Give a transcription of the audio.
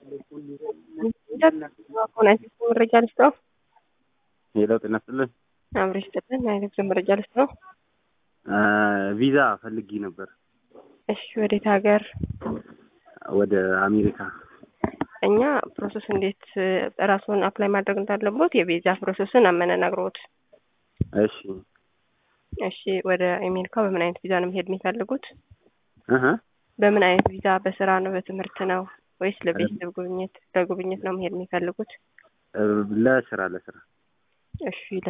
መረጃ ልስጠው። ሌላው ጤና ይስጥልን። አብሬሽ ጥልን አይነት መረጃ ልስጠው። ቪዛ ፈልጊ ነበር እሺ፣ ወዴት ሀገር? ወደ አሜሪካ። እኛ ፕሮሰስ እንዴት ራስዎን አፕላይ ማድረግ እንዳለቦት የቪዛ ፕሮሰስን አመነናግሮት። እሺ እሺ፣ ወደ አሜሪካ በምን አይነት ቪዛ ነው መሄድ የሚፈልጉት? እህ በምን አይነት ቪዛ? በስራ ነው? በትምህርት ነው? ወይስ ለቤተሰብ ጉብኝት ለጉብኝት ነው መሄድ የሚፈልጉት? ለስራ ለስራ እሺ